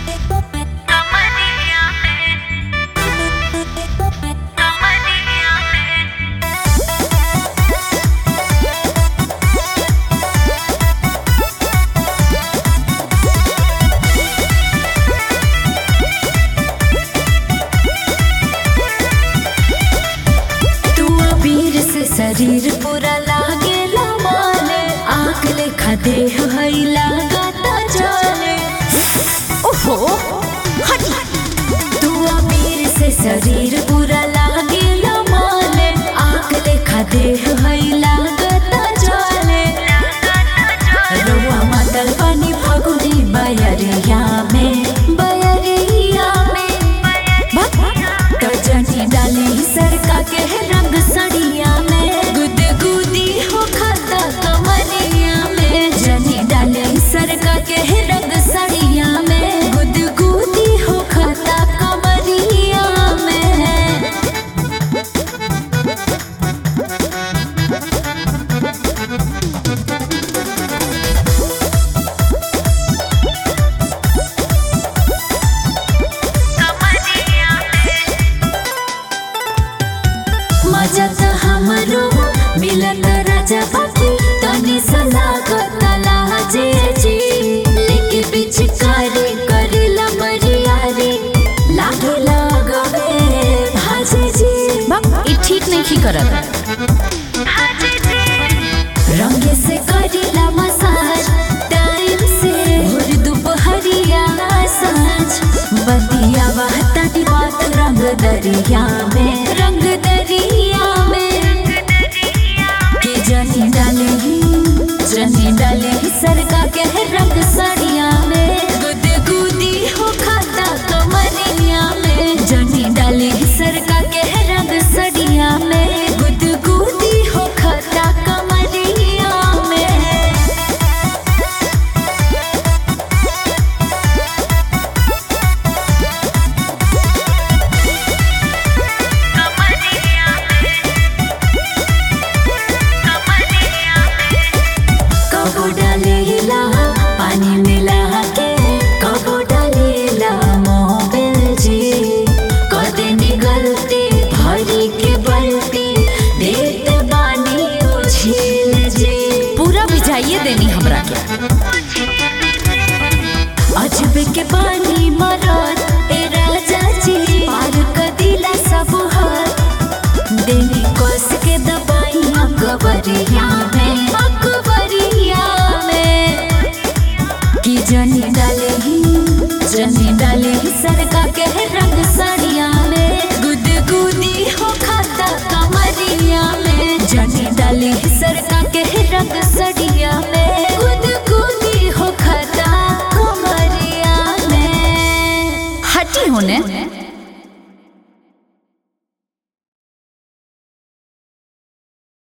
कमरिया में कमरिया में तू अबीर से शरीर पूरा लागेला माले आग लेखा देह हई लागता जाने ओहो हटी तू अबीर से शरीर पूरा लागेला माले आग लेखा देह हई लागता जाने रउआ मातल पानी फगुनी बयरिया में बयरिया में गजनी डाली सरका के रंग सड़िया में गुद गुदी हो खाता कमरिया में जनी डाली सरका के रंग सड़िया में गुद गुदी हो खाता कमरिया में कमरिया में मजा त हमरो मिलत राजा बाकी तनी सलागत लाजे जी लेके पिचकारी करेला बरियारी लागे लगवे भाजे जी ई ठीक नहीं करत हाजी जी रंगे से करेला मसाज टाइम से भोर दोपहरिया सांझ बतिया बहता दी बात रंग दरिया में रंग दरिया में के जनी डाले ही जनी डाले ही सरका के रंग साड़िया में गुद गुदी हो खाता कमरिया में जनी डाले ही सरका के रंग साड़िया में गुद गुदी हो खाता कमरिया में कमरिया में कमरिया में कबो डालेला पानी मिला के कबो डालेला मोबिल जी कदे निगलते भरी के बलती देत बानी उछिल जी पूरा भिजाइए देनी हमरा के अजब के पानी मरत ए राजा जी पार कदिला सब हाथ देनी कस के दबाइया कबरिया में अकबरिया में कि जनी डाले ही जनी डाले ही सरका के रंग साड़िया में गुद गुदी हो खाता कमरिया में जनी डाले ही सरका के रंग साड़िया में गुद गुदी हो खाता कमरिया में हटी होने